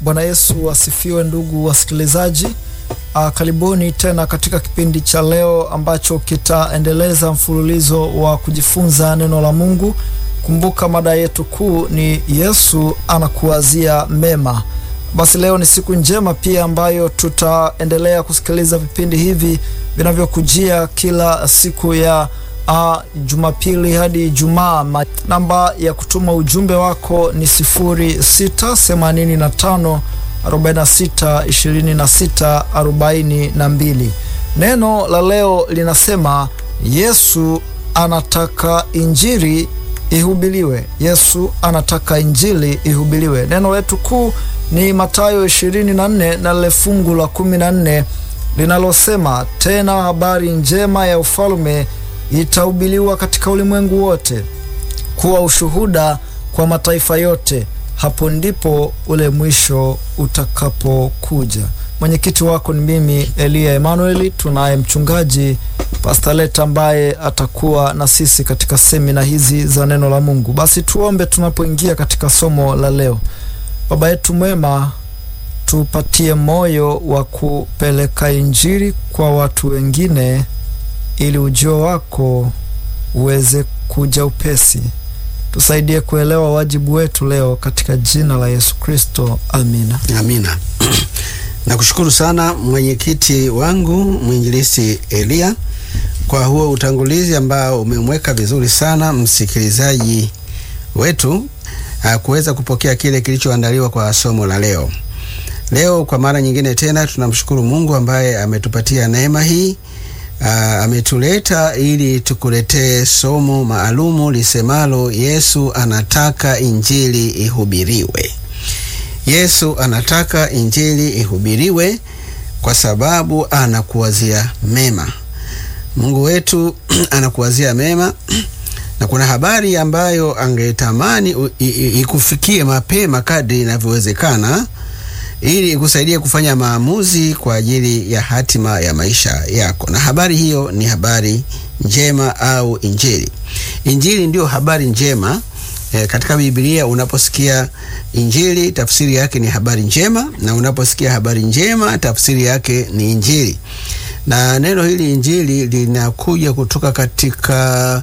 Bwana Yesu asifiwe, ndugu wasikilizaji. Uh, karibuni tena katika kipindi cha leo ambacho kitaendeleza mfululizo wa kujifunza neno la Mungu. Kumbuka mada yetu kuu ni Yesu anakuwazia mema. Basi leo ni siku njema pia ambayo tutaendelea kusikiliza vipindi hivi vinavyokujia kila siku ya uh, Jumapili hadi Ijumaa. Namba ya kutuma ujumbe wako ni sifuri sita themanini na tano 46 26 42. Neno la leo linasema Yesu anataka injili ihubiriwe. Yesu anataka injili ihubiriwe. Neno letu kuu ni Mathayo 24 na lile fungu la 14 linalosema, tena habari njema ya ufalme itahubiriwa katika ulimwengu wote kuwa ushuhuda kwa mataifa yote hapo ndipo ule mwisho utakapokuja. Mwenyekiti wako ni mimi Elia Emanueli. Tunaye mchungaji Pastor Leta ambaye atakuwa na sisi katika semina hizi za neno la Mungu. Basi tuombe tunapoingia katika somo la leo. Baba yetu mwema, tupatie moyo wa kupeleka injili kwa watu wengine, ili ujio wako uweze kuja upesi. Tusaidie kuelewa wajibu wetu leo katika jina la Yesu Kristo, amina. Amina. Nakushukuru sana mwenyekiti wangu mwinjilisi Elia kwa huo utangulizi ambao umemweka vizuri sana msikilizaji wetu kuweza kupokea kile kilichoandaliwa kwa somo la leo. Leo kwa mara nyingine tena tunamshukuru Mungu ambaye ametupatia neema hii. Uh, ametuleta ili tukuletee somo maalumu lisemalo Yesu anataka injili ihubiriwe. Yesu anataka injili ihubiriwe kwa sababu anakuwazia mema. Mungu wetu anakuwazia mema na kuna habari ambayo angetamani ikufikie mapema kadri inavyowezekana ili ikusaidie kufanya maamuzi kwa ajili ya hatima ya maisha yako. Na habari hiyo ni habari njema au injili. Injili ndiyo habari njema. E, katika Biblia unaposikia injili tafsiri yake ni habari njema, na unaposikia habari njema tafsiri yake ni injili. Na neno hili injili linakuja kutoka katika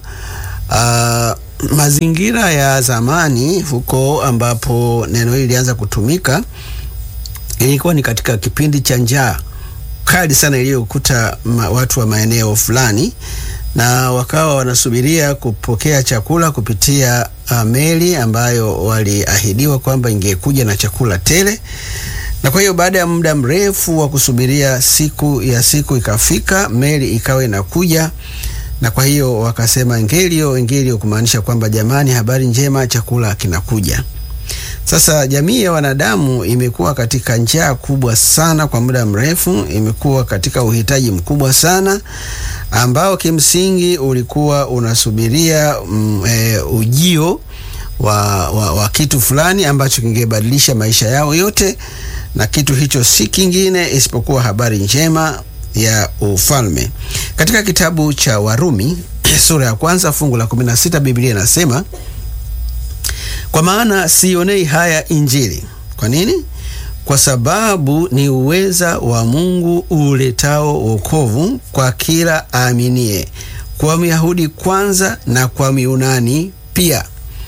uh, mazingira ya zamani huko ambapo neno hili lilianza kutumika ilikuwa ni katika kipindi cha njaa kali sana iliyokuta watu wa maeneo fulani, na wakawa wanasubiria kupokea chakula kupitia uh, meli ambayo waliahidiwa kwamba ingekuja na chakula tele. Na kwa hiyo baada ya muda mrefu wa kusubiria, siku ya siku ikafika, meli ikawa inakuja, na kwa hiyo wakasema ngelio ngelio, kumaanisha kwamba jamani, habari njema, chakula kinakuja. Sasa jamii ya wanadamu imekuwa katika njaa kubwa sana kwa muda mrefu, imekuwa katika uhitaji mkubwa sana ambao kimsingi ulikuwa unasubiria mm, e, ujio wa, wa, wa kitu fulani ambacho kingebadilisha maisha yao yote, na kitu hicho si kingine isipokuwa habari njema ya ufalme. Katika kitabu cha Warumi sura ya kwanza fungu la 16 Biblia inasema kwa maana sionei haya Injili. Kwa nini? Kwa sababu ni uweza wa Mungu uletao wokovu kwa kila aaminie, kwa Myahudi kwanza na kwa Myunani pia.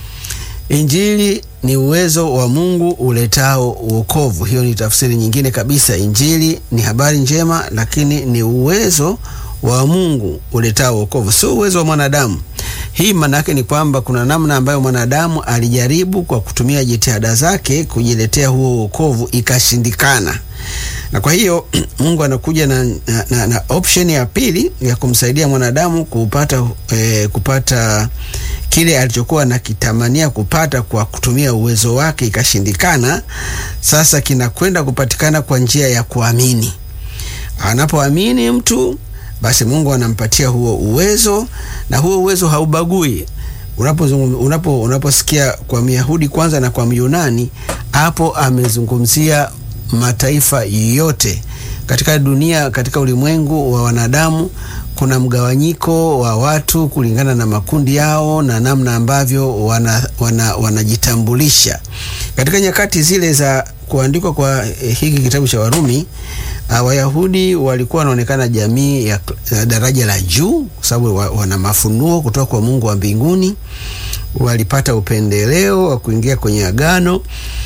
Injili ni uwezo wa Mungu uletao wokovu. Hiyo ni tafsiri nyingine kabisa. Injili ni habari njema, lakini ni uwezo wa Mungu uletao wokovu, sio uwezo wa mwanadamu. Hii maana yake ni kwamba kuna namna ambayo mwanadamu alijaribu kwa kutumia jitihada zake kujiletea huo wokovu ikashindikana, na kwa hiyo Mungu anakuja na, na, na, na option ya pili ya kumsaidia mwanadamu kupata, eh, kupata kile alichokuwa nakitamania kupata kwa kutumia uwezo wake ikashindikana. Sasa kinakwenda kupatikana kwa njia ya kuamini. Anapoamini mtu basi Mungu anampatia huo uwezo, na huo uwezo haubagui. Unaposikia unapo, unaposikia kwa Myahudi kwanza na kwa Myunani, hapo amezungumzia mataifa yote katika dunia, katika ulimwengu wa wanadamu. Kuna mgawanyiko wa watu kulingana na makundi yao na namna ambavyo wanajitambulisha wana, wana katika nyakati zile za kuandikwa kwa eh, hiki kitabu cha Warumi uh, Wayahudi walikuwa wanaonekana jamii ya, ya daraja la juu kwa sababu wa, wana mafunuo kutoka kwa Mungu wa mbinguni. Walipata upendeleo wa kuingia kwenye agano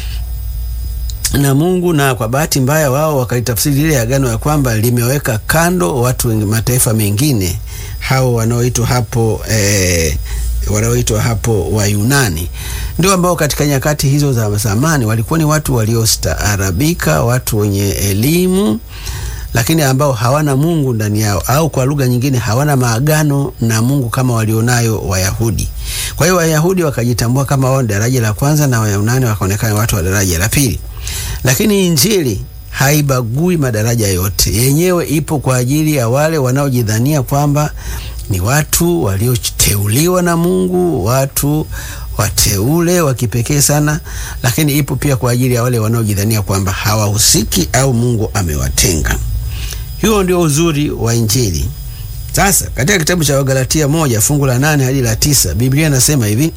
na Mungu, na kwa bahati mbaya wao wakalitafsiri lile agano ya kwamba limeweka kando watu wengi, mataifa mengine hao wanaoitwa hapo eh, wanaoitwa hapo Wayunani ndio ambao katika nyakati hizo za zamani walikuwa ni watu waliostaarabika, watu wenye elimu, lakini ambao hawana Mungu ndani yao, au kwa lugha nyingine hawana maagano na Mungu kama walionayo Wayahudi. Kwa hiyo Wayahudi wakajitambua kama wao ni daraja la kwanza na Wayunani wakaonekana watu wa daraja la pili, lakini Injili haibagui madaraja yote, yenyewe ipo kwa ajili ya wale wanaojidhania kwamba ni watu walioteuliwa na Mungu, watu wateule wa kipekee sana, lakini ipo pia kwa ajili ya wale wanaojidhania kwamba hawahusiki au Mungu amewatenga. Huo ndio uzuri wa Injili. Sasa katika kitabu cha Wagalatia moja fungu la nane hadi la tisa Biblia inasema hivi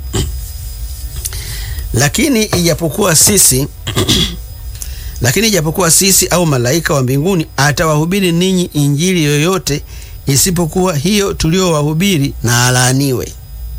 lakini ijapokuwa sisi lakini ijapokuwa sisi au malaika wa mbinguni atawahubiri ninyi injili yoyote isipokuwa hiyo tuliowahubiri na alaaniwe.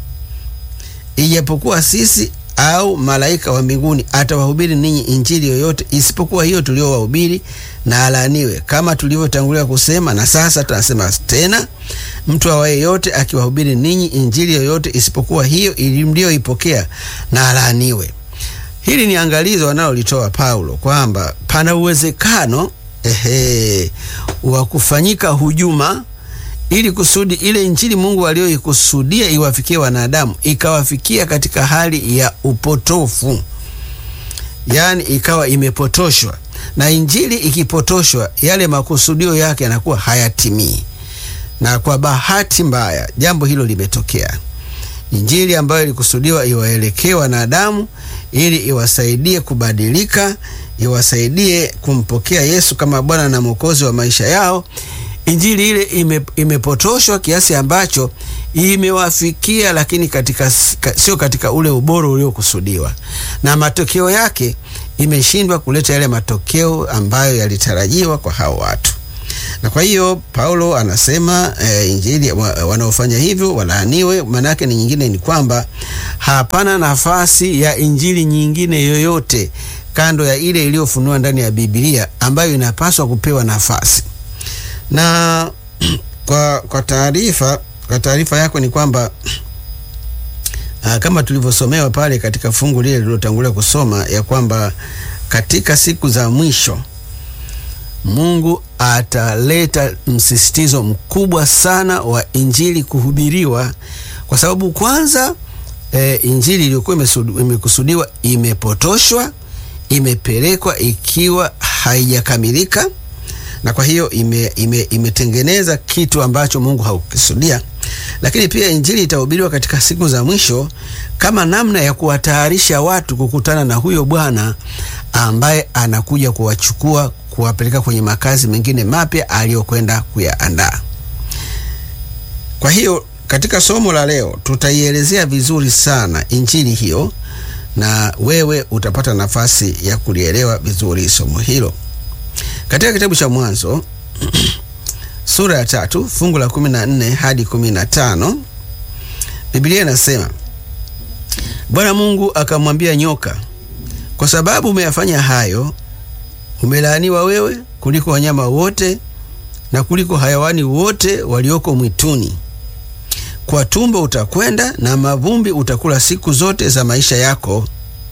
Ijapokuwa sisi au malaika wa mbinguni atawahubiri ninyi injili yoyote isipokuwa hiyo tuliowahubiri na alaaniwe. Kama tulivyotangulia kusema, na sasa tunasema tena, mtu awaye yote akiwahubiri ninyi injili yoyote isipokuwa hiyo mlioipokea na alaaniwe. Hili ni angalizo analolitoa Paulo kwamba pana uwezekano ehe, wa kufanyika hujuma ili kusudi ile injili Mungu aliyoikusudia iwafikie wanadamu ikawafikia katika hali ya upotofu, yaani ikawa imepotoshwa. Na injili ikipotoshwa, yale makusudio yake yanakuwa hayatimii, na kwa bahati mbaya jambo hilo limetokea. Injili ambayo ilikusudiwa iwaelekee wanadamu ili iwasaidie kubadilika, iwasaidie kumpokea Yesu kama Bwana na Mwokozi wa maisha yao Injili ile ime, imepotoshwa kiasi ambacho imewafikia, lakini katika, sio katika ule ubora uliokusudiwa, na matokeo yake imeshindwa kuleta yale matokeo ambayo yalitarajiwa kwa hao watu. Na kwa hiyo Paulo anasema e, injili wanaofanya hivyo walaaniwe. Maana yake ni nyingine ni kwamba hapana nafasi ya injili nyingine yoyote kando ya ile iliyofunua ndani ya Biblia ambayo inapaswa kupewa nafasi na kwa kwa taarifa kwa taarifa yako ni kwamba uh, kama tulivyosomewa pale katika fungu lile lililotangulia kusoma ya kwamba katika siku za mwisho Mungu ataleta msisitizo mkubwa sana wa injili kuhubiriwa, kwa sababu kwanza e, injili iliyokuwa imekusudiwa imepotoshwa, imepelekwa ikiwa haijakamilika na kwa hiyo ime, ime, imetengeneza kitu ambacho Mungu haukisudia. Lakini pia injili itahubiriwa katika siku za mwisho kama namna ya kuwatayarisha watu kukutana na huyo Bwana ambaye anakuja kuwachukua kuwapeleka kwenye makazi mengine mapya aliyokwenda kuyaandaa. Kwa hiyo katika somo la leo tutaielezea vizuri sana injili hiyo, na wewe utapata nafasi ya kulielewa vizuri somo hilo. Katika kitabu cha Mwanzo sura ya tatu fungu la kumi na nne hadi kumi na tano Biblia inasema Bwana Mungu akamwambia nyoka, kwa sababu umeyafanya hayo, umelaaniwa wewe kuliko wanyama wote na kuliko hayawani wote walioko mwituni. Kwa tumbo utakwenda na mavumbi utakula siku zote za maisha yako,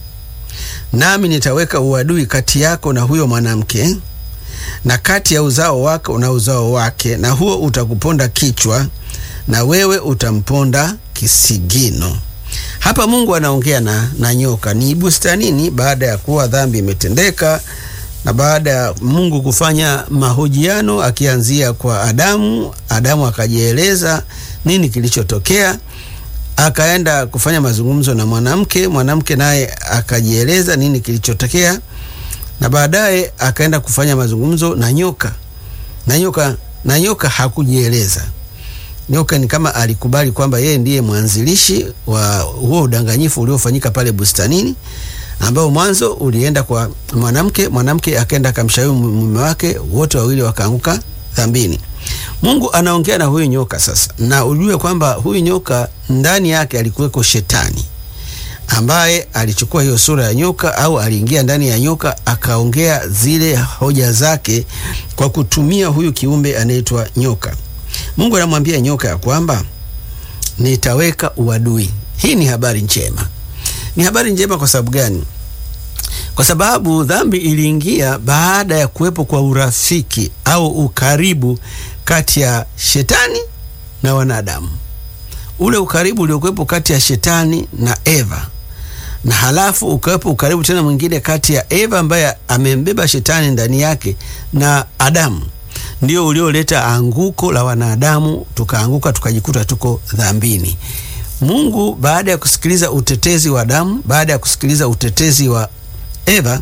nami nitaweka uadui kati yako na huyo mwanamke na kati ya uzao wako na uzao wake, na huo utakuponda kichwa na wewe utamponda kisigino. Hapa Mungu anaongea na, na nyoka. Ni bustanini, baada ya kuwa dhambi imetendeka na baada ya Mungu kufanya mahojiano akianzia kwa Adamu. Adamu akajieleza nini kilichotokea, akaenda kufanya mazungumzo na mwanamke, mwanamke naye akajieleza nini kilichotokea na baadaye akaenda kufanya mazungumzo na nyoka na nyoka na nyoka hakujieleza. Nyoka ni kama alikubali kwamba yeye ndiye mwanzilishi wa huo udanganyifu uliofanyika pale bustanini, ambao mwanzo ulienda kwa mwanamke, mwanamke akaenda akamshauri mume wake, wote wawili wakaanguka dhambini. Mungu anaongea na huyu nyoka sasa, na ujue kwamba huyu nyoka ndani yake alikuweko shetani ambaye alichukua hiyo sura ya nyoka au aliingia ndani ya nyoka akaongea zile hoja zake kwa kutumia huyu kiumbe anaitwa nyoka. Mungu anamwambia nyoka ya kwamba nitaweka uadui. Hii ni habari njema. Ni habari njema kwa sababu gani? Kwa sababu dhambi iliingia baada ya kuwepo kwa urafiki au ukaribu kati ya shetani na wanadamu. Ule ukaribu uliokuwepo kati ya shetani na Eva, na halafu ukawepo ukaribu tena mwingine kati ya Eva ambaye amembeba shetani ndani yake na Adamu, ndio ulioleta anguko la wanadamu, tukaanguka tukajikuta tuko dhambini. Mungu baada ya kusikiliza utetezi wa Adamu, baada ya kusikiliza utetezi wa Eva,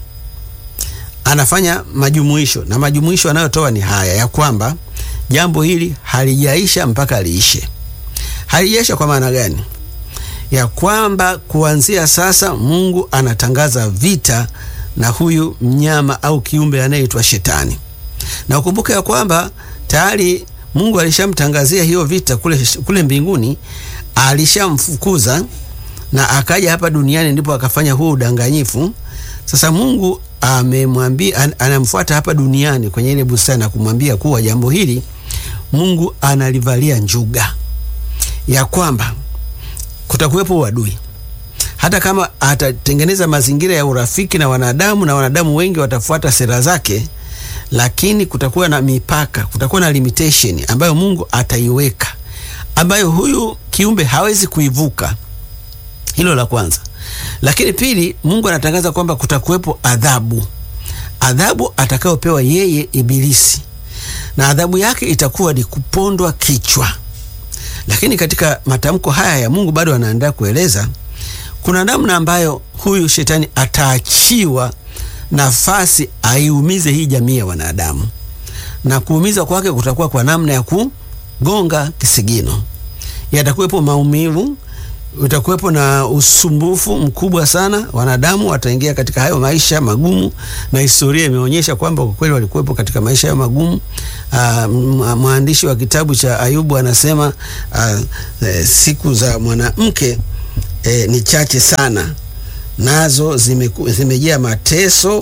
anafanya majumuisho, na majumuisho anayotoa ni haya ya kwamba jambo hili halijaisha mpaka liishe. Halijaisha kwa maana gani? Ya kwamba kuanzia sasa Mungu anatangaza vita na huyu mnyama au kiumbe anayeitwa Shetani, na ukumbuke ya kwamba tayari Mungu alishamtangazia hiyo vita kule, kule mbinguni alishamfukuza na akaja hapa duniani, ndipo akafanya huo udanganyifu. Sasa Mungu amemwambia an, anamfuata hapa duniani kwenye ile bustani na kumwambia kuwa jambo hili Mungu analivalia njuga, ya kwamba kutakuwepo uadui, hata kama atatengeneza mazingira ya urafiki na wanadamu na wanadamu wengi watafuata sera zake, lakini kutakuwa na mipaka, kutakuwa na limitation ambayo Mungu ataiweka, ambayo huyu kiumbe hawezi kuivuka. Hilo la kwanza. Lakini pili, Mungu anatangaza kwamba kutakuwepo adhabu, adhabu atakayopewa yeye Ibilisi, na adhabu yake itakuwa ni kupondwa kichwa. Lakini katika matamko haya ya Mungu bado anaendelea kueleza kuna namna ambayo huyu shetani ataachiwa nafasi aiumize hii jamii ya wanadamu, na kuumiza kwake kutakuwa kwa namna ya kugonga kisigino. Yatakuwepo maumivu utakuwepo na usumbufu mkubwa sana. Wanadamu wataingia katika hayo maisha magumu, na historia imeonyesha kwamba kwa kweli walikuwepo katika maisha hayo magumu. Aa, mwandishi wa kitabu cha Ayubu anasema aa, e, siku za mwanamke e, ni chache sana, nazo zimejaa mateso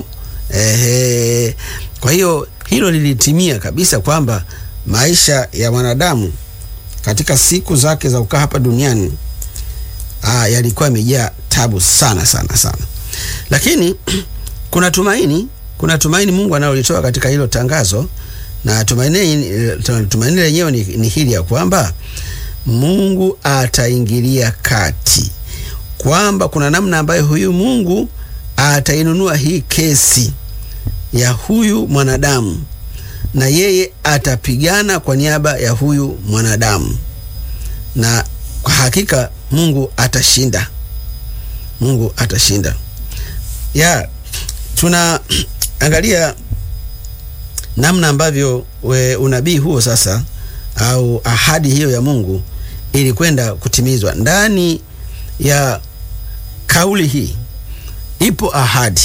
e, kwa hiyo hilo lilitimia kabisa kwamba maisha ya mwanadamu katika siku zake za kukaa hapa duniani Ah, yalikuwa yamejaa tabu sana sana sana, lakini kuna tumaini, kuna tumaini Mungu analolitoa katika hilo tangazo, na tumaini tumaini lenyewe ni, ni hili ya kwamba Mungu ataingilia kati, kwamba kuna namna ambayo huyu Mungu atainunua hii kesi ya huyu mwanadamu, na yeye atapigana kwa niaba ya huyu mwanadamu na kwa hakika Mungu atashinda, Mungu atashinda. Ya tunaangalia namna ambavyo we unabii huo sasa au ahadi hiyo ya Mungu ilikwenda kutimizwa. Ndani ya kauli hii ipo ahadi,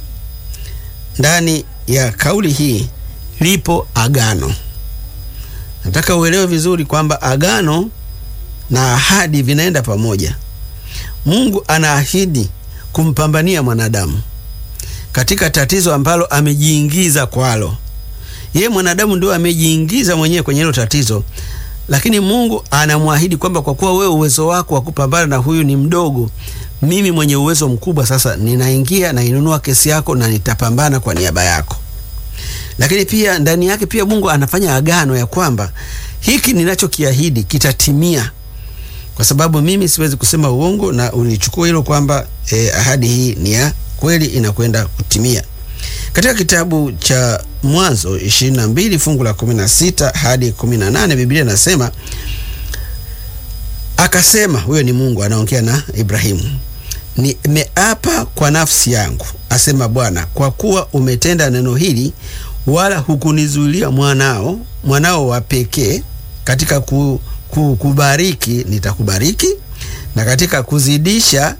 ndani ya kauli hii lipo agano. Nataka uelewe vizuri kwamba agano na ahadi vinaenda pamoja. Mungu anaahidi kumpambania mwanadamu katika tatizo ambalo amejiingiza kwalo. Yeye mwanadamu ndio amejiingiza mwenyewe kwenye hilo tatizo, lakini Mungu anamwahidi kwamba kwa kuwa wewe uwezo wako wa kupambana na huyu ni mdogo, mimi mwenye uwezo mkubwa sasa ninaingia na inunua kesi yako na nitapambana kwa niaba yako. Lakini pia ndani yake pia Mungu anafanya agano ya kwamba hiki ninachokiahidi kitatimia kwa sababu mimi siwezi kusema uongo, na ulichukua hilo kwamba eh, ahadi hii ni ya kweli inakwenda kutimia. Katika kitabu cha Mwanzo 22 fungu la 16 hadi 18, Biblia inasema akasema, huyo ni Mungu anaongea na Ibrahimu, nimeapa kwa nafsi yangu, asema Bwana, kwa kuwa umetenda neno hili, wala hukunizuilia mwanao mwanao wa pekee katika ku kubariki nitakubariki, na katika kuzidisha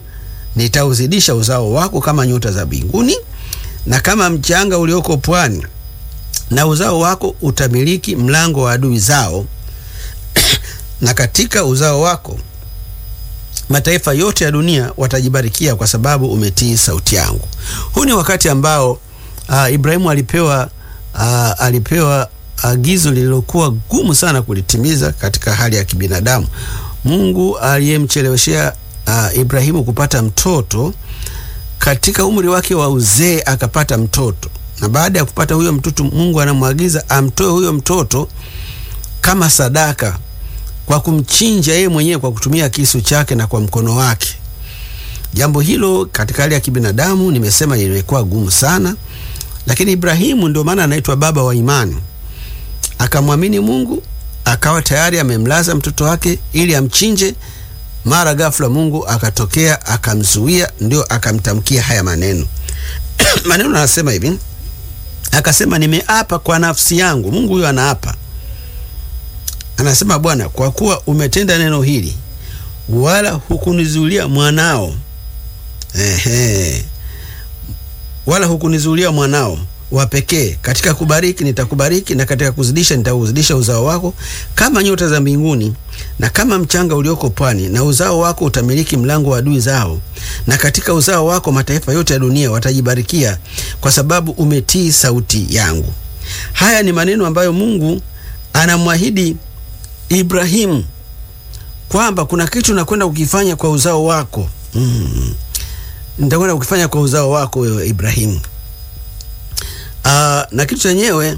nitauzidisha uzao wako kama nyota za mbinguni na kama mchanga ulioko pwani, na uzao wako utamiliki mlango wa adui zao, na katika uzao wako mataifa yote ya dunia watajibarikia kwa sababu umetii sauti yangu. Huu ni wakati ambao uh, Ibrahimu alipewa uh, alipewa agizo uh, lililokuwa gumu sana kulitimiza katika hali ya kibinadamu. Mungu aliyemcheleweshea uh, Ibrahimu kupata mtoto katika umri wake wa uzee akapata mtoto, na baada ya kupata huyo mtoto, Mungu anamwagiza amtoe huyo mtoto kama sadaka kwa kumchinja yeye mwenyewe kwa kutumia kisu chake na kwa mkono wake. Jambo hilo katika hali ya kibinadamu nimesema limekuwa gumu sana, lakini Ibrahimu ndio maana anaitwa baba wa imani. Akamwamini Mungu, akawa tayari amemlaza mtoto wake ili amchinje. Mara ghafla Mungu akatokea akamzuia, ndio akamtamkia haya maneno maneno anasema hivi, akasema nimeapa kwa nafsi yangu. Mungu huyo anaapa anasema Bwana, kwa kuwa umetenda neno hili, wala hukunizuilia mwanao, ehe, wala hukunizuilia mwanao wa pekee. Katika kubariki nitakubariki, na katika kuzidisha nitauzidisha uzao wako kama nyota za mbinguni na kama mchanga ulioko pwani, na uzao wako utamiliki mlango wa adui zao, na katika uzao wako mataifa yote ya dunia watajibarikia, kwa sababu umetii sauti yangu. Haya ni maneno ambayo Mungu anamwahidi Ibrahimu kwamba kuna kitu nakwenda kukifanya kwa uzao wako. Mm. Nitakwenda kukifanya kwa uzao wako wewe Ibrahimu. Uh, na kitu chenyewe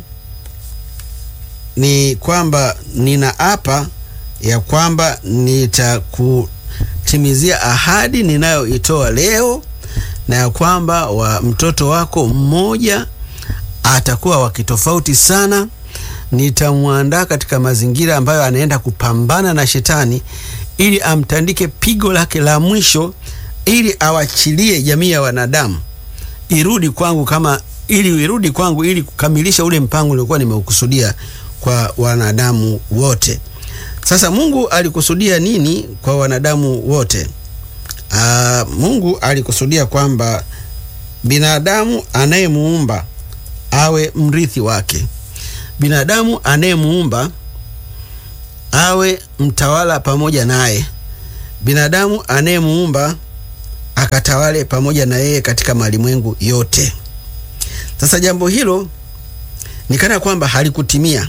ni kwamba ninaapa ya kwamba nitakutimizia ahadi ninayoitoa leo, na ya kwamba wa mtoto wako mmoja atakuwa wa kitofauti sana nitamwandaa katika mazingira ambayo anaenda kupambana na shetani ili amtandike pigo lake la mwisho, ili awachilie jamii ya wanadamu irudi kwangu, kama ili irudi kwangu ili kukamilisha ule mpango uliokuwa nimeukusudia kwa wanadamu wote. Sasa Mungu alikusudia nini kwa wanadamu wote? Aa, Mungu alikusudia kwamba binadamu anayemuumba awe mrithi wake binadamu anayemuumba awe mtawala pamoja naye, binadamu anayemuumba akatawale pamoja na yeye katika malimwengu yote. Sasa jambo hilo ni kana kwamba halikutimia,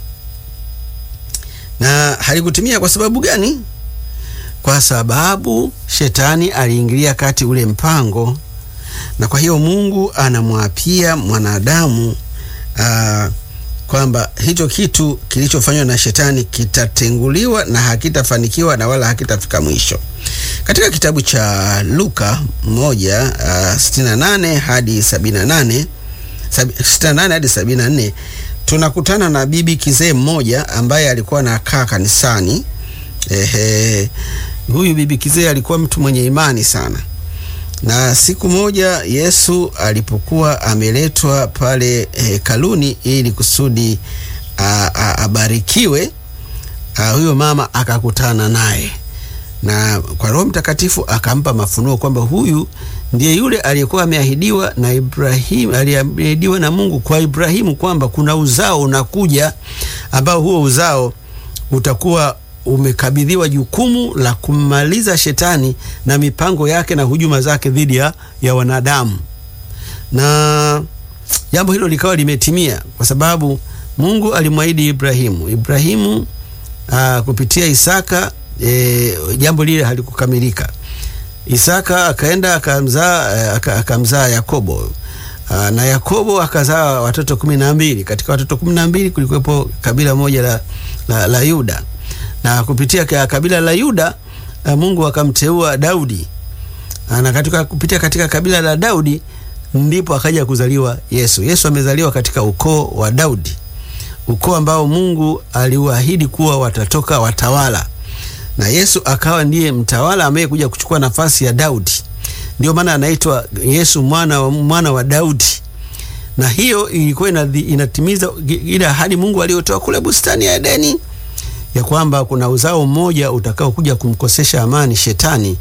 na halikutimia kwa sababu gani? Kwa sababu shetani aliingilia kati ule mpango, na kwa hiyo Mungu anamwapia mwanadamu aa, kwamba hicho kitu kilichofanywa na shetani kitatenguliwa na hakitafanikiwa na wala hakitafika mwisho. Katika kitabu cha Luka moja uh, sitini na nane hadi sabini na nane sitini na nane hadi sabini na nne tunakutana na bibi kizee mmoja ambaye alikuwa anakaa kanisani. Ehe, huyu bibi kizee alikuwa mtu mwenye imani sana na siku moja Yesu alipokuwa ameletwa pale hekaluni ili kusudi abarikiwe, huyo mama akakutana naye, na kwa Roho Mtakatifu akampa mafunuo kwamba huyu ndiye yule aliyekuwa ameahidiwa na Ibrahimu, aliahidiwa na Mungu kwa Ibrahimu kwamba kuna uzao unakuja ambao huo uzao utakuwa umekabidhiwa jukumu la kummaliza shetani na mipango yake na hujuma zake dhidi ya, ya wanadamu. Na jambo hilo likawa limetimia kwa sababu Mungu alimwahidi Ibrahimu Ibrahimu aa, kupitia Isaka e, jambo lile halikukamilika. Isaka akaenda akamzaa akamzaa Yakobo aa, na Yakobo akazaa watoto kumi na mbili. Katika watoto kumi na mbili kulikuwepo kabila moja la, la, la Yuda na kupitia kabila la Yuda Mungu akamteua Daudi, na katika kupitia katika kabila la Daudi ndipo akaja kuzaliwa Yesu. Yesu amezaliwa katika ukoo wa Daudi, ukoo ambao Mungu aliwaahidi kuwa watatoka watawala, na Yesu akawa ndiye mtawala ambaye kuja kuchukua nafasi ya Daudi. Ndio maana anaitwa Yesu mwana wa, mwana wa Daudi, na hiyo ilikuwa inatimiza ile ahadi Mungu aliyotoa kule bustani ya Edeni ya kwamba kuna uzao mmoja utakao kuja kumkosesha amani shetani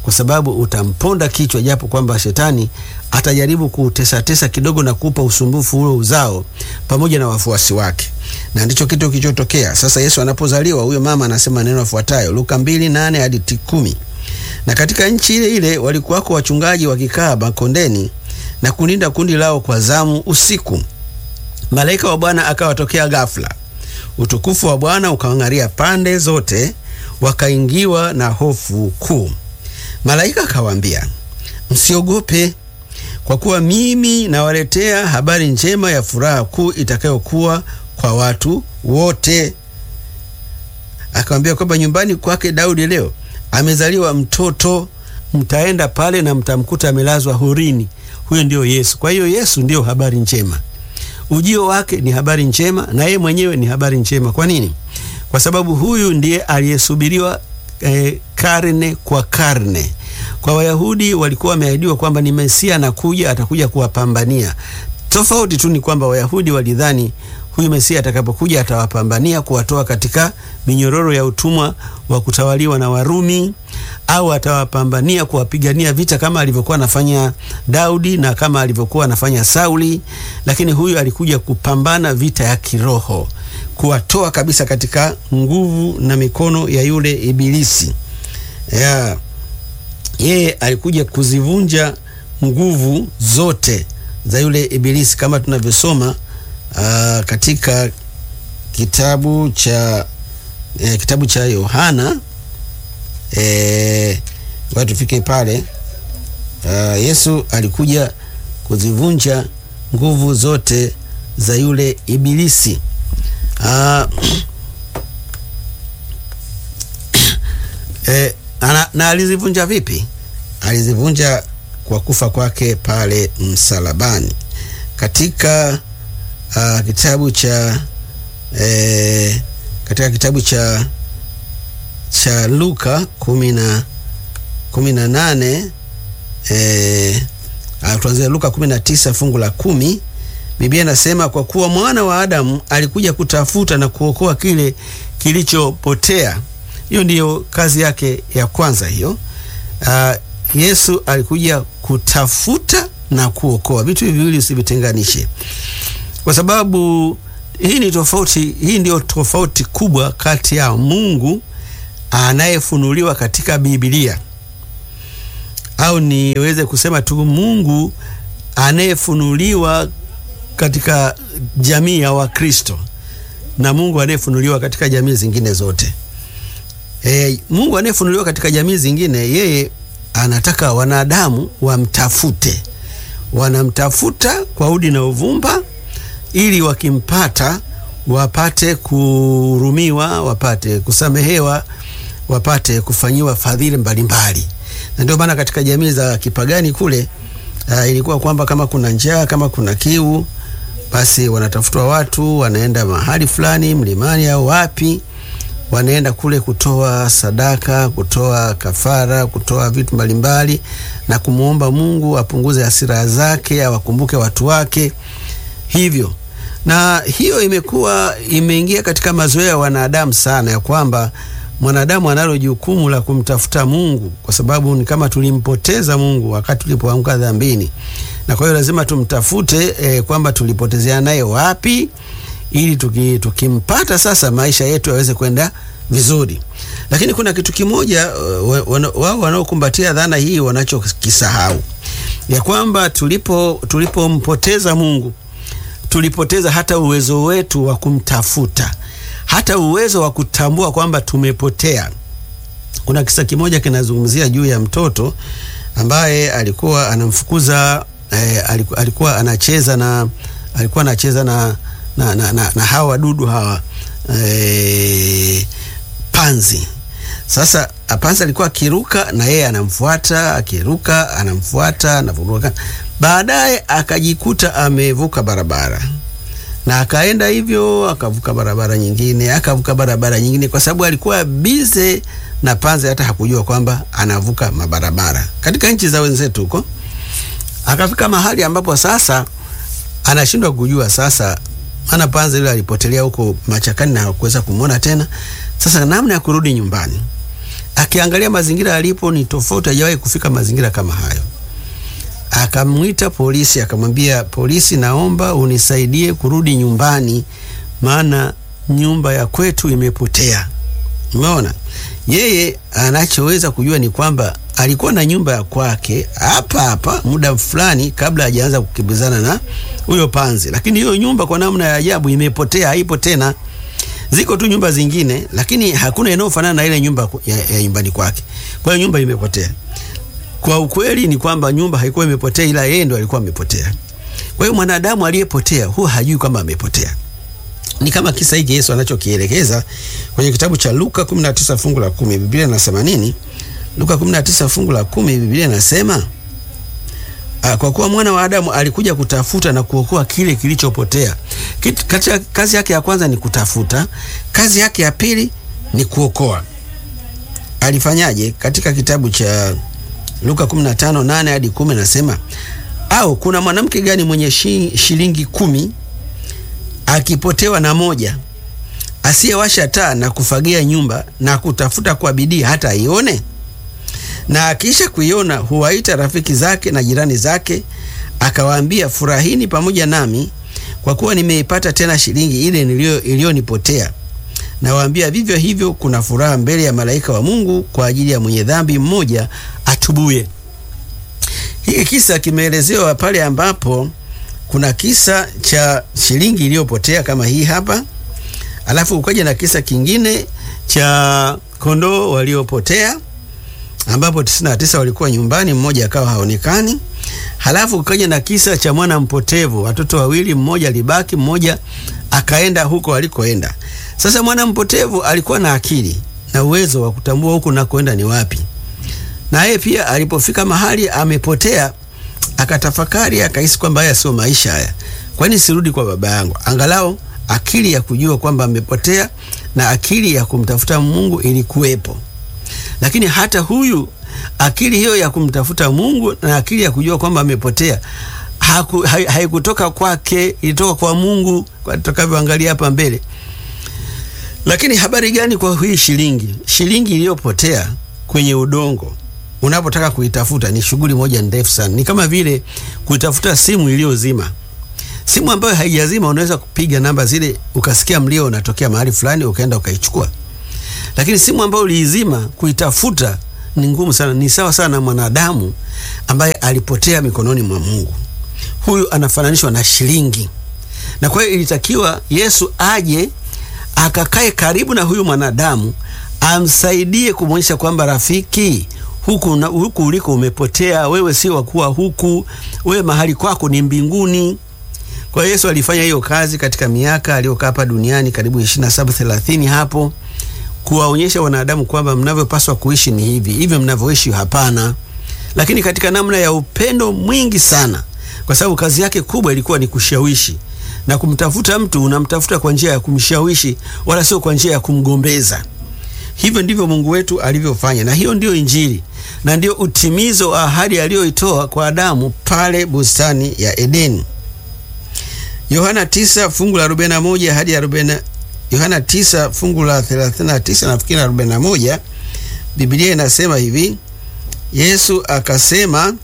kwa sababu utamponda kichwa, japo kwamba shetani atajaribu kutesatesa kidogo na kupa usumbufu ule uzao pamoja na wafuasi wake, na ndicho kitu kilichotokea. Sasa Yesu anapozaliwa, huyo mama anasema neno afuatayo, Luka mbili nane hadi kumi na katika nchi ile ile walikuwako wachungaji wakikaa makondeni na kulinda kundi lao kwa zamu usiku. Malaika wa Bwana akawatokea ghafla, utukufu wa Bwana ukawang'aria pande zote, wakaingiwa na hofu kuu. Malaika akawaambia, msiogope, kwa kuwa mimi nawaletea habari njema ya furaha kuu itakayokuwa kwa watu wote. Akawambia kwamba nyumbani kwake Daudi leo amezaliwa mtoto, mtaenda pale na mtamkuta amelazwa horini. Huyo ndio Yesu. Kwa hiyo Yesu ndio habari njema, ujio wake ni habari njema, na yeye mwenyewe ni habari njema. Kwa nini? Kwa sababu huyu ndiye aliyesubiriwa eh, karne kwa karne. Kwa Wayahudi walikuwa wameahidiwa kwamba ni Mesia anakuja, atakuja kuwapambania. Tofauti tu ni kwamba Wayahudi walidhani huyu Mesia atakapokuja atawapambania kuwatoa katika minyororo ya utumwa wa kutawaliwa na Warumi, au atawapambania kuwapigania vita kama alivyokuwa anafanya Daudi na kama alivyokuwa anafanya Sauli. Lakini huyu alikuja kupambana vita ya kiroho, kuwatoa kabisa katika nguvu na mikono ya yule Ibilisi. Yeah. Yeye alikuja kuzivunja nguvu zote za yule Ibilisi kama tunavyosoma Uh, katika kitabu cha eh, kitabu cha Yohana eh, watu tufike pale. Uh, Yesu alikuja kuzivunja nguvu zote za yule Ibilisi. Uh, eh, ana, na alizivunja vipi? Alizivunja kwa kufa kwake pale msalabani katika Uh, kitabu cha eh, katika kitabu cha cha Luka kumi na kumi na nane eh, tuanzia Luka kumi na tisa fungu la kumi. Biblia inasema kwa kuwa mwana wa Adamu alikuja kutafuta na kuokoa kile kilichopotea. Hiyo ndiyo kazi yake ya kwanza hiyo. Uh, Yesu alikuja kutafuta na kuokoa, vitu hivi viwili usivitenganishe kwa sababu hii ni tofauti. Hii ndio tofauti kubwa kati ya Mungu anayefunuliwa katika Biblia, au niweze kusema tu Mungu anayefunuliwa katika jamii ya Wakristo na Mungu anayefunuliwa katika jamii zingine zote. E, Mungu anayefunuliwa katika jamii zingine, yeye anataka wanadamu wamtafute, wanamtafuta kwa udi na uvumba ili wakimpata wapate kuhurumiwa, wapate kusamehewa, wapate kufanyiwa fadhili mbalimbali. Na ndio maana katika jamii za kipagani kule, uh, ilikuwa kwamba kama kuna njaa, kama kuna kiu, basi wanatafutwa watu, wanaenda mahali fulani mlimani au wapi, wanaenda kule kutoa sadaka, kutoa kafara, kutoa vitu mbalimbali na kumwomba Mungu apunguze hasira zake, awakumbuke watu wake hivyo na hiyo imekuwa imeingia katika mazoea ya wanadamu sana, ya kwamba mwanadamu analo jukumu la kumtafuta Mungu, kwa sababu ni kama tulimpoteza Mungu wakati tulipoanguka dhambini, na kwa hiyo lazima tumtafute eh, kwamba tulipotezea naye wapi, ili tuki, tukimpata sasa maisha yetu yaweze kwenda vizuri. Lakini kuna kitu kimoja wao wanaokumbatia dhana hii wanachokisahau, ya kwamba tulipo tulipompoteza Mungu tulipoteza hata uwezo wetu wa kumtafuta, hata uwezo wa kutambua kwamba tumepotea. Kuna kisa kimoja kinazungumzia juu ya mtoto ambaye alikuwa anamfukuza eh, alikuwa, alikuwa anacheza na alikuwa anacheza na, na, na, na, na hawa wadudu hawa eh, panzi. Sasa panzi alikuwa akiruka na yeye anamfuata, akiruka anamfuata, anavuruka baadaye akajikuta amevuka barabara na akaenda hivyo, akavuka barabara nyingine, akavuka barabara nyingine, kwa sababu alikuwa bize na panzi, hata hakujua kwamba anavuka mabarabara katika nchi za wenzetu huko. Akafika mahali ambapo sasa anashindwa kujua sasa, maana panzi yule alipotelea huko machakani na hakuweza kumwona tena. Sasa namna ya kurudi nyumbani akiangalia mazingira alipo ni tofauti, hajawahi kufika mazingira kama hayo. Akamwita polisi, akamwambia polisi, naomba unisaidie kurudi nyumbani, maana nyumba ya kwetu imepotea. Umeona, yeye anachoweza kujua ni kwamba alikuwa na nyumba ya kwake hapa hapa muda fulani kabla hajaanza kukimbizana na huyo panzi, lakini hiyo nyumba kwa namna ya ajabu imepotea, haipo tena. Ziko tu nyumba zingine, lakini hakuna inayofanana na ile nyumba ya, ya nyumbani kwake. Kwa hiyo nyumba imepotea. Kwa ukweli ni kwamba nyumba haikuwa imepotea, ila yeye ndo alikuwa amepotea. Kwa hiyo mwanadamu aliyepotea huwa hajui kwamba amepotea. Ni kama kisa hiki Yesu anachokielekeza kwenye kitabu cha Luka 19 fungu la 10. Biblia inasema nini? Luka 19 fungu la 10, Biblia inasema kwa kuwa mwana wa Adamu alikuja kutafuta na kuokoa kile kilichopotea. Katika kazi yake ya kwanza ni kutafuta, kazi yake ya pili ni kuokoa. Alifanyaje? Katika kitabu cha Luka 15:8 hadi 10 nasema, au kuna mwanamke gani mwenye shilingi kumi akipotewa na moja, asiyewasha taa na kufagia nyumba na kutafuta kwa bidii hata aione? Na akiisha kuiona huwaita rafiki zake na jirani zake, akawaambia, furahini pamoja nami, kwa kuwa nimeipata tena shilingi ile iliyonipotea. Nawaambia, vivyo hivyo kuna furaha mbele ya malaika wa Mungu kwa ajili ya mwenye dhambi mmoja atubuye. Hiki kisa kimeelezewa pale ambapo kuna kisa cha shilingi iliyopotea kama hii hapa, alafu ukaja na kisa kingine cha kondoo waliopotea ambapo 99 walikuwa nyumbani, mmoja akawa haonekani. Halafu ukaja na kisa cha mwana mpotevu, watoto wawili, mmoja alibaki, mmoja akaenda huko alikoenda. Sasa mwana mpotevu alikuwa na akili na uwezo wa kutambua huku nakoenda ni wapi, na yeye pia alipofika mahali amepotea, akatafakari, akahisi kwamba haya sio maisha haya, kwani sirudi kwa baba yangu? Angalau akili ya kujua kwamba amepotea na akili ya kumtafuta Mungu ilikuwepo lakini hata huyu akili hiyo ya kumtafuta Mungu na akili ya kujua kwamba amepotea haikutoka kwake, ilitoka kwa Mungu, kwa tutakavyoangalia hapa mbele. Lakini habari gani kwa hii shilingi? Shilingi iliyopotea kwenye udongo, unapotaka kuitafuta ni shughuli moja ndefu sana. Ni kama vile kuitafuta simu iliyozima. Simu ambayo haijazima, unaweza kupiga namba zile ukasikia mlio unatokea mahali fulani, ukaenda ukaichukua lakini simu ambayo uliizima kuitafuta ni ngumu sana. Ni sawa sana na mwanadamu ambaye alipotea mikononi mwa Mungu. Huyu anafananishwa na shilingi, na kwa hiyo ilitakiwa Yesu aje akakae karibu na huyu mwanadamu, amsaidie kumwonyesha kwamba rafiki, huku, na, huku uliko umepotea, wewe sio wakuwa huku, wewe mahali kwako ni mbinguni. Kwa hiyo Yesu alifanya hiyo kazi katika miaka aliyokaa hapa duniani karibu 27 30 hapo kuwaonyesha wanadamu kwamba mnavyopaswa kuishi ni hivi hivyo, mnavyoishi hapana. Lakini katika namna ya upendo mwingi sana, kwa sababu kazi yake kubwa ilikuwa ni kushawishi na kumtafuta mtu. Unamtafuta kwa njia ya kumshawishi, wala sio kwa njia ya kumgombeza. Hivyo ndivyo Mungu wetu alivyofanya, na hiyo ndiyo Injili na ndio utimizo wa ahadi aliyoitoa kwa Adamu pale bustani ya Edeni. Yohana 9 fungu la 41 hadi 40 Yohana 9 fungu la 39 nafikiri 41, Biblia inasema hivi: Yesu akasema,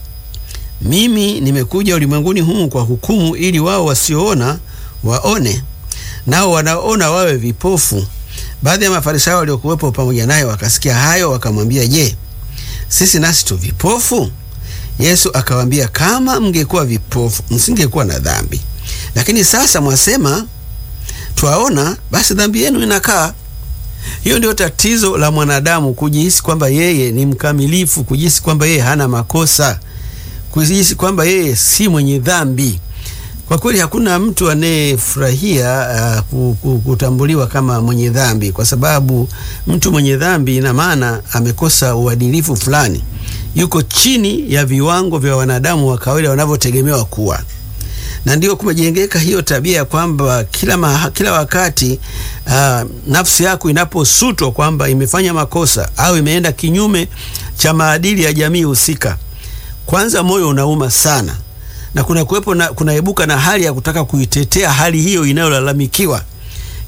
mimi nimekuja ulimwenguni humu kwa hukumu, ili wao wasioona waone, nao wanaona wawe vipofu. Baadhi ya Mafarisayo waliokuwepo pamoja naye wakasikia hayo, wakamwambia, je, sisi nasi tu vipofu? Yesu akawaambia, kama mngekuwa vipofu msingekuwa na dhambi, lakini sasa mwasema twaona, basi dhambi yenu inakaa. Hiyo ndio tatizo la mwanadamu, kujihisi kwamba yeye ni mkamilifu, kujihisi kwamba yeye hana makosa, kujihisi kwamba yeye si mwenye dhambi. Kwa kweli hakuna mtu anayefurahia uh, kutambuliwa kama mwenye dhambi, kwa sababu mtu mwenye dhambi ina maana amekosa uadilifu fulani, yuko chini ya viwango vya wanadamu wa kawaida wanavyotegemewa kuwa na ndio kumejengeka hiyo tabia ya kwamba kila, maha, kila wakati uh, nafsi yako inaposutwa kwamba imefanya makosa au imeenda kinyume cha maadili ya jamii husika, kwanza moyo unauma sana, na kuna kuwepo na kunaibuka na hali ya kutaka kuitetea hali hiyo inayolalamikiwa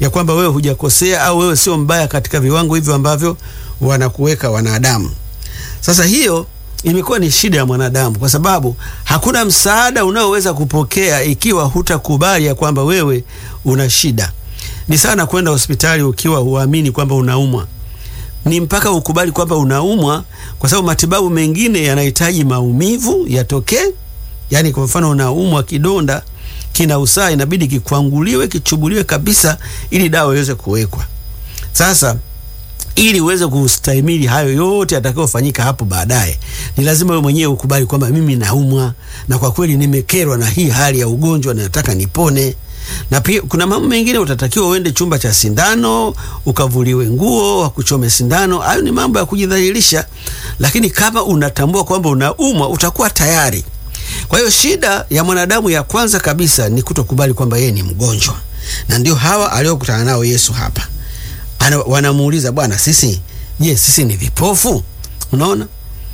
ya kwamba wewe hujakosea au wewe sio mbaya katika viwango hivyo ambavyo wanakuweka wanadamu. Sasa hiyo imekuwa ni shida ya mwanadamu, kwa sababu hakuna msaada unaoweza kupokea ikiwa hutakubali ya kwamba wewe una shida. Ni sana kwenda hospitali ukiwa huamini kwamba unaumwa, ni mpaka ukubali kwamba unaumwa, kwa sababu matibabu mengine yanahitaji maumivu yatokee. Yani kwa mfano unaumwa kidonda kina usaa, inabidi kikwanguliwe, kichubuliwe kabisa, ili dawa iweze kuwekwa. Sasa ili uweze kustahimili hayo yote yatakayofanyika hapo baadaye, ni lazima wewe mwenyewe ukubali kwamba mimi naumwa na kwa kweli nimekerwa na hii hali ya ugonjwa na nataka nipone. Na pia kuna mambo mengine utatakiwa uende chumba cha sindano ukavuliwe nguo wakuchome sindano. Hayo ni mambo ya kujidhalilisha, lakini kama unatambua kwamba unaumwa utakuwa tayari. Kwa hiyo shida ya mwanadamu ya kwanza kabisa ni kutokubali kwamba yeye ni mgonjwa, na ndio hawa aliokutana nao Yesu hapa Ana, wanamuuliza Bwana, sisi je, sisi ni vipofu? Unaona,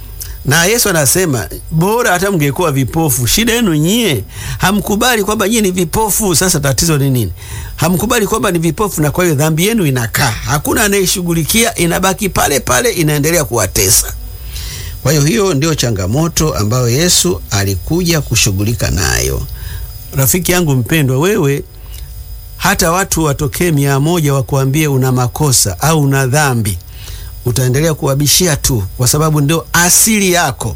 na Yesu anasema bora hata mngekuwa vipofu. Shida yenu nyie hamkubali kwamba nyie ni vipofu. Sasa tatizo ni nini? Hamkubali kwamba ni vipofu, na kwa hiyo dhambi yenu inakaa, hakuna anayeshughulikia, inabaki pale pale, inaendelea kuwatesa. Kwa hiyo hiyo ndio changamoto ambayo Yesu alikuja kushughulika nayo. Rafiki yangu mpendwa, wewe hata watu watokee mia moja wakuambie una makosa au una dhambi, utaendelea kuwabishia tu, kwa sababu ndio asili yako.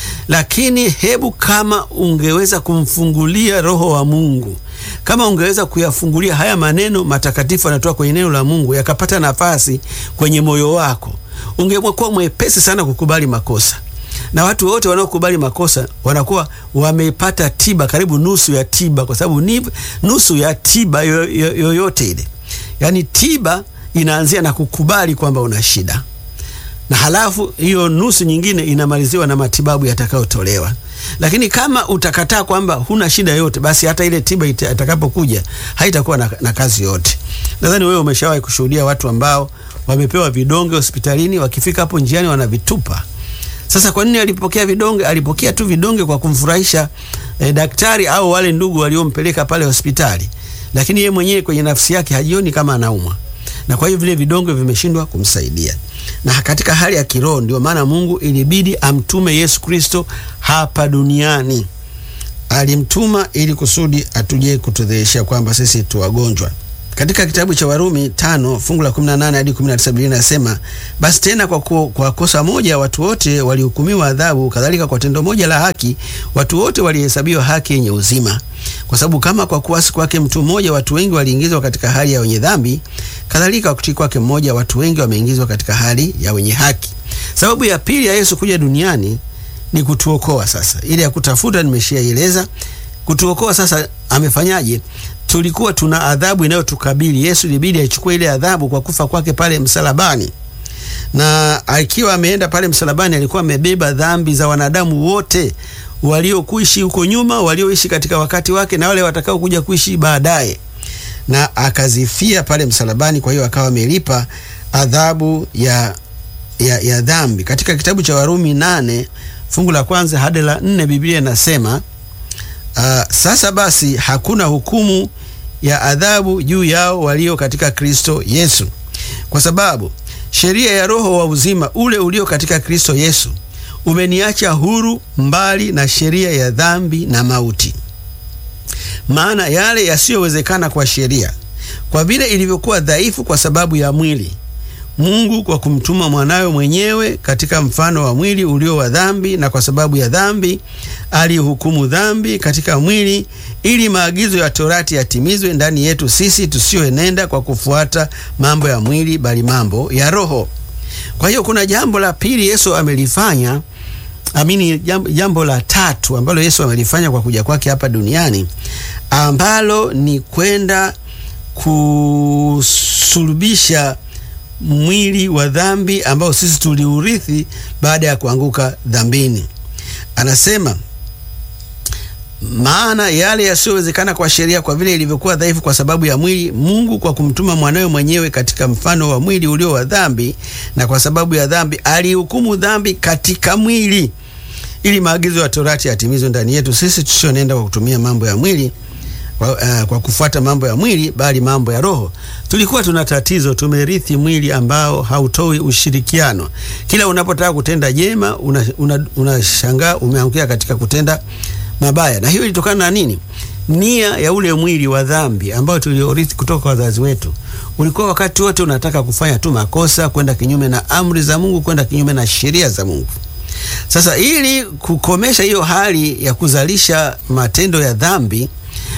Lakini hebu kama ungeweza kumfungulia Roho wa Mungu, kama ungeweza kuyafungulia haya maneno matakatifu yanatoka kwenye neno la Mungu yakapata nafasi kwenye moyo wako, ungekuwa mwepesi sana kukubali makosa na watu wote wanaokubali makosa wanakuwa wamepata tiba, karibu nusu ya tiba, kwa sababu ni nusu ya tiba yoyote yo, yo ile. Yani tiba inaanzia na kukubali kwamba una shida, na halafu hiyo nusu nyingine inamaliziwa na matibabu yatakayotolewa. Lakini kama utakataa kwamba huna shida yote, basi hata ile tiba itakapokuja haitakuwa na, na kazi yote. Nadhani wewe umeshawahi kushuhudia watu ambao wamepewa vidonge hospitalini, wakifika hapo njiani wanavitupa. Sasa kwa nini alipokea vidonge? Alipokea tu vidonge kwa kumfurahisha eh, daktari au wale ndugu waliompeleka pale hospitali, lakini yeye mwenyewe kwenye nafsi yake hajioni kama anaumwa, na kwa hiyo vile vidonge vimeshindwa kumsaidia. Na katika hali ya kiroho, ndio maana Mungu ilibidi amtume Yesu Kristo hapa duniani. Alimtuma ili kusudi atuje kutudhihirisha kwamba sisi tu wagonjwa. Katika kitabu cha Warumi tano fungu la 18 hadi 19 Biblia inasema, basi tena kwa, ku, kwa kosa moja watu wote walihukumiwa adhabu, kadhalika kwa tendo moja la haki watu wote walihesabiwa haki yenye uzima. Kwa sababu kama kwa kuasi kwake mtu mmoja watu wengi waliingizwa katika hali ya wenye dhambi, kadhalika kwa kutii kwake mmoja watu wengi wameingizwa katika hali ya wenye haki. Sababu ya pili ya Yesu kuja duniani ni kutuokoa. Sasa ile ya kutafuta nimeshaieleza. Kutuokoa sasa amefanyaje? Tulikuwa tuna adhabu inayotukabili. Yesu ilibidi aichukue ile adhabu kwa kufa kwake pale msalabani, na akiwa ameenda pale msalabani alikuwa amebeba dhambi za wanadamu wote waliokuishi huko nyuma, walioishi katika wakati wake na wale watakao kuja kuishi baadaye, na akazifia pale msalabani. Kwa hiyo akawa amelipa adhabu ya, ya, ya dhambi. Katika kitabu cha Warumi nane fungu la kwanza hadi la nne Biblia inasema Uh, sasa basi hakuna hukumu ya adhabu juu yao walio katika Kristo Yesu, kwa sababu sheria ya Roho wa uzima ule ulio katika Kristo Yesu umeniacha huru mbali na sheria ya dhambi na mauti. Maana yale yasiyowezekana kwa sheria, kwa vile ilivyokuwa dhaifu kwa sababu ya mwili, Mungu kwa kumtuma mwanawe mwenyewe katika mfano wa mwili ulio wa dhambi, na kwa sababu ya dhambi alihukumu dhambi katika mwili, ili maagizo ya Torati yatimizwe ndani yetu sisi tusioenenda kwa kufuata mambo ya mwili, bali mambo ya Roho. Kwa hiyo kuna jambo la pili Yesu amelifanya, amini, jambo, jambo la tatu ambalo Yesu amelifanya kwa kuja kwake hapa duniani, ambalo ni kwenda kusulubisha mwili wa dhambi ambao sisi tuliurithi baada ya kuanguka dhambini. Anasema, maana yale yasiyowezekana kwa sheria, kwa vile ilivyokuwa dhaifu kwa sababu ya mwili, Mungu kwa kumtuma mwanawe mwenyewe katika mfano wa mwili ulio wa dhambi, na kwa sababu ya dhambi alihukumu dhambi katika mwili, ili maagizo ya Torati yatimizwe ndani yetu sisi tusionenda kwa kutumia mambo ya mwili, kwa, uh, kwa kufuata mambo ya mwili bali mambo ya roho. Tulikuwa tuna tatizo, tumerithi mwili ambao hautoi ushirikiano. Kila unapotaka kutenda jema unashangaa una, una umeangukia katika kutenda mabaya, na hiyo ilitokana na nini? Nia ya ule mwili wa dhambi ambao tuliorithi kutoka kwa wazazi wetu ulikuwa wakati wote unataka kufanya tu makosa, kwenda kinyume na amri za Mungu, kwenda kinyume na sheria za Mungu. Sasa ili kukomesha hiyo hali ya kuzalisha matendo ya dhambi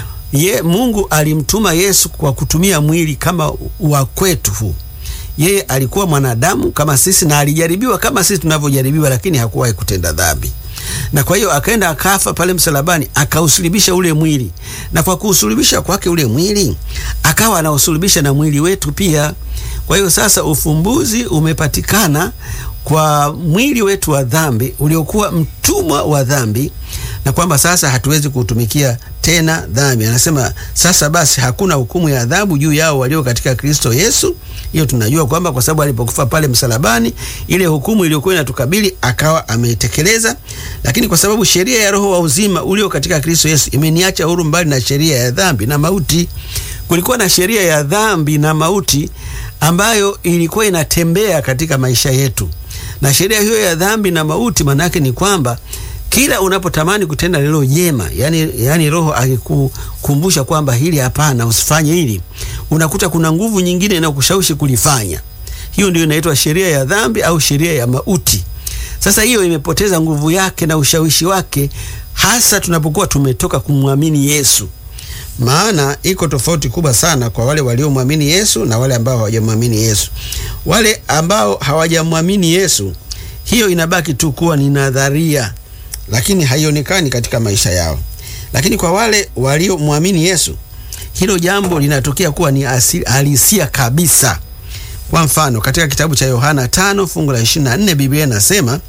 ye, Mungu alimtuma Yesu kwa kutumia mwili kama wa kwetu huu. Yeye alikuwa mwanadamu kama sisi na alijaribiwa kama sisi tunavyojaribiwa, lakini hakuwahi kutenda dhambi na kwa hiyo akaenda akafa pale msalabani, akausulubisha ule mwili, na kwa kuusulubisha kwake ule mwili akawa anausulubisha na mwili wetu pia. Kwa hiyo sasa ufumbuzi umepatikana kwa mwili wetu wa dhambi uliokuwa mtumwa wa dhambi, na kwamba sasa hatuwezi kuutumikia tena dhambi. Anasema sasa basi hakuna hukumu ya adhabu juu yao walio katika Kristo Yesu. Hiyo tunajua kwamba kwa sababu alipokufa pale msalabani, ile hukumu iliyokuwa inatukabili akawa ameitekeleza. Lakini kwa sababu sheria ya Roho wa uzima ulio katika Kristo Yesu imeniacha huru mbali na sheria ya dhambi na mauti. Kulikuwa na sheria ya dhambi na mauti ambayo ilikuwa inatembea katika maisha yetu, na sheria hiyo ya dhambi na mauti maanake ni kwamba kila unapotamani kutenda lilo jema, yani, yani Roho akikukumbusha kwamba hili hapana, usifanye hili, unakuta kuna nguvu nyingine inakushawishi kulifanya. Hiyo ndio inaitwa sheria ya dhambi au sheria ya mauti. Sasa hiyo imepoteza nguvu yake na ushawishi wake, hasa tunapokuwa tumetoka kumwamini Yesu. Maana iko tofauti kubwa sana kwa wale waliomwamini Yesu na wale ambao hawajamwamini Yesu. Wale ambao hawajamwamini Yesu, hiyo inabaki tu kuwa ni nadharia lakini haionekani katika maisha yao. Lakini kwa wale waliomwamini Yesu, hilo jambo linatokea kuwa ni halisia kabisa. Kwa mfano, katika kitabu cha Yohana tano fungu la 24 Biblia inasema,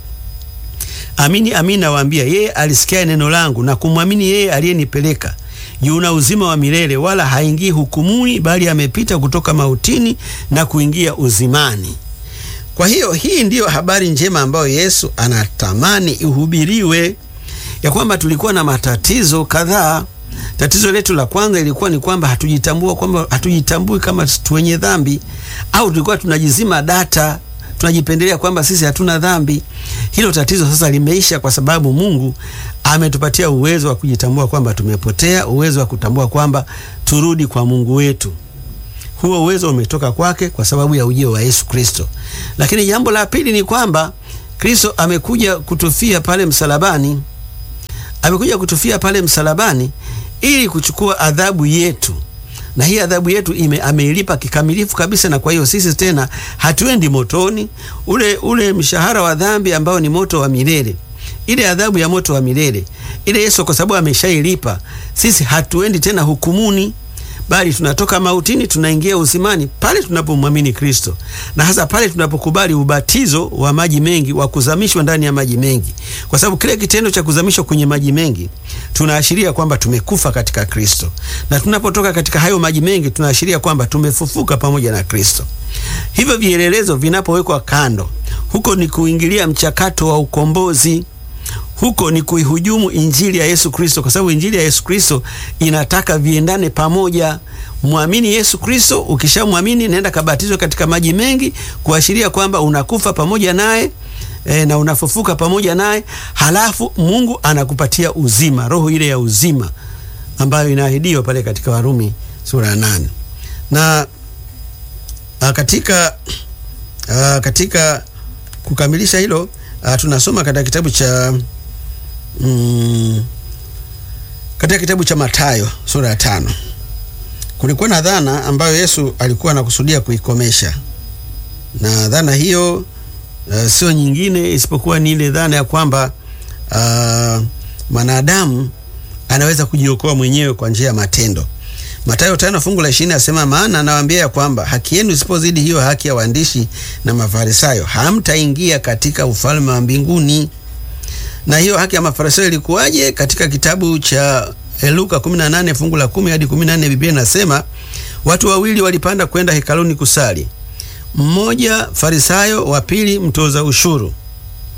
amini amini nawaambia, yeye alisikia neno langu na kumwamini yeye aliyenipeleka yuna uzima wa milele, wala haingii hukumuni, bali amepita kutoka mautini na kuingia uzimani. Kwa hiyo hii ndiyo habari njema ambayo Yesu anatamani ihubiriwe, ya kwamba tulikuwa na matatizo kadhaa. Tatizo letu la kwanza ilikuwa ni kwamba hatujitambua kwamba hatujitambui kama tu wenye dhambi, au tulikuwa tunajizima data, tunajipendelea kwamba sisi hatuna dhambi. Hilo tatizo sasa limeisha, kwa sababu Mungu ametupatia uwezo wa kujitambua kwamba tumepotea, uwezo wa kutambua kwamba turudi kwa Mungu wetu. Huo uwezo umetoka kwake kwa sababu ya ujio wa Yesu Kristo. Lakini jambo la pili ni kwamba Kristo amekuja kutufia pale msalabani, amekuja kutufia pale msalabani ili kuchukua adhabu yetu, na hii adhabu yetu ime ameilipa kikamilifu kabisa. Na kwa hiyo sisi tena hatuendi motoni, ule ule mshahara wa dhambi ambao ni moto wa milele, ile adhabu ya moto wa milele ile, Yesu kwa sababu ameshailipa, sisi hatuendi tena hukumuni bali tunatoka mautini tunaingia uzimani pale tunapomwamini Kristo, na hasa pale tunapokubali ubatizo wa maji mengi wa kuzamishwa ndani ya maji mengi, kwa sababu kile kitendo cha kuzamishwa kwenye maji mengi tunaashiria kwamba tumekufa katika Kristo, na tunapotoka katika hayo maji mengi tunaashiria kwamba tumefufuka pamoja na Kristo. Hivyo vielelezo vinapowekwa kando, huko ni kuingilia mchakato wa ukombozi huko ni kuihujumu injili ya Yesu Kristo, kwa sababu injili ya Yesu Kristo inataka viendane pamoja. Mwamini Yesu Kristo, ukishamwamini nenda kabatizwe katika maji mengi, kuashiria kwamba unakufa pamoja naye e, na unafufuka pamoja naye, halafu Mungu anakupatia uzima, roho ile ya uzima ambayo inaahidiwa pale katika Warumi sura ya nane na a, katika a, katika kukamilisha hilo a, tunasoma katika kitabu cha Mm, katika kitabu cha Mathayo sura ya tano kulikuwa na dhana ambayo Yesu alikuwa anakusudia kuikomesha, na dhana hiyo uh, sio nyingine isipokuwa ni ile dhana ya kwamba uh, mwanadamu anaweza kujiokoa mwenyewe kwa njia ya matendo. Mathayo tano fungu la ishirini asema, maana nawaambia ya kwamba haki yenu isipozidi hiyo haki ya waandishi na Mafarisayo, hamtaingia katika ufalme wa mbinguni na hiyo haki ya Mafarisayo ilikuwaje? Katika kitabu cha Luka 18 fungu la 10 hadi 14, Biblia inasema watu wawili walipanda kwenda hekaluni kusali, mmoja Farisayo, wa pili mtoza ushuru.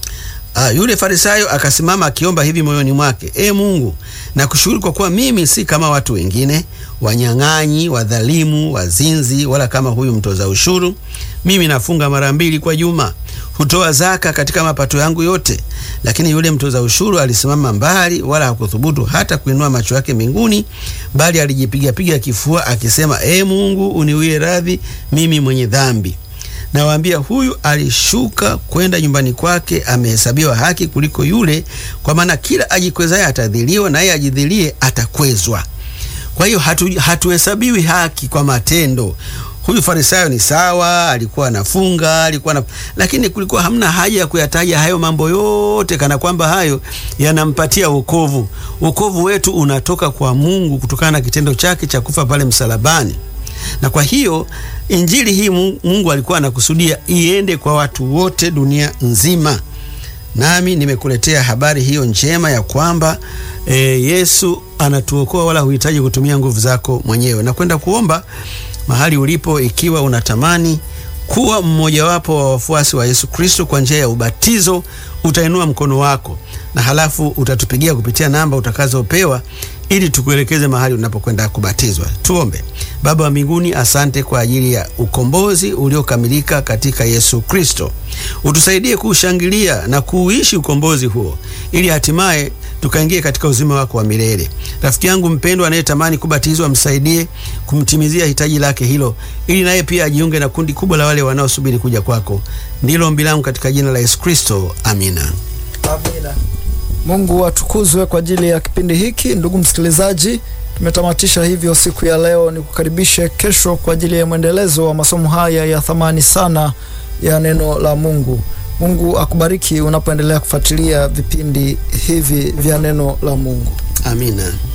Ah, yule Farisayo akasimama akiomba hivi moyoni mwake, e Mungu, nakushukuru kwa kuwa mimi si kama watu wengine, wanyang'anyi, wadhalimu, wazinzi, wala kama huyu mtoza ushuru. Mimi nafunga mara mbili kwa juma, hutoa zaka katika mapato yangu yote. Lakini yule mtoza ushuru alisimama mbali, wala hakuthubutu hata kuinua macho yake mbinguni, bali alijipigapiga kifua akisema, e Mungu, uniwie radhi mimi mwenye dhambi. Nawaambia, huyu alishuka kwenda nyumbani kwake amehesabiwa haki kuliko yule, kwa maana kila ajikwezaye atadhiliwa, naye ajidhilie atakwezwa. Kwa hiyo hatu, hatuhesabiwi haki kwa matendo. Huyu Farisayo ni sawa, alikuwa anafunga, alikuwa na, lakini kulikuwa hamna haja ya kuyataja hayo mambo yote, kana kwamba hayo yanampatia wokovu. Wokovu wetu unatoka kwa Mungu kutokana na kitendo chake cha kufa pale msalabani na kwa hiyo injili hii Mungu alikuwa anakusudia iende kwa watu wote dunia nzima. Nami nimekuletea habari hiyo njema ya kwamba e, Yesu anatuokoa wala huhitaji kutumia nguvu zako mwenyewe. Na kwenda kuomba mahali ulipo, ikiwa unatamani kuwa mmojawapo wa wafuasi wa Yesu Kristo kwa njia ya ubatizo, utainua mkono wako na halafu utatupigia kupitia namba utakazopewa ili tukuelekeze mahali unapokwenda kubatizwa. Tuombe. Baba wa mbinguni, asante kwa ajili ya ukombozi uliokamilika katika Yesu Kristo. Utusaidie kuushangilia na kuuishi ukombozi huo, ili hatimaye tukaingie katika uzima wako wa milele. Rafiki yangu mpendwa anayetamani kubatizwa, msaidie kumtimizia hitaji lake hilo, ili naye pia ajiunge na kundi kubwa la wale wanaosubiri kuja kwako. Ndilo ombi langu katika jina la Yesu Kristo, amina. Amina. Mungu atukuzwe kwa ajili ya kipindi hiki. Ndugu msikilizaji, tumetamatisha hivyo siku ya leo. Ni kukaribishe kesho kwa ajili ya mwendelezo wa masomo haya ya thamani sana ya neno la Mungu. Mungu akubariki unapoendelea kufuatilia vipindi hivi vya neno la Mungu. Amina.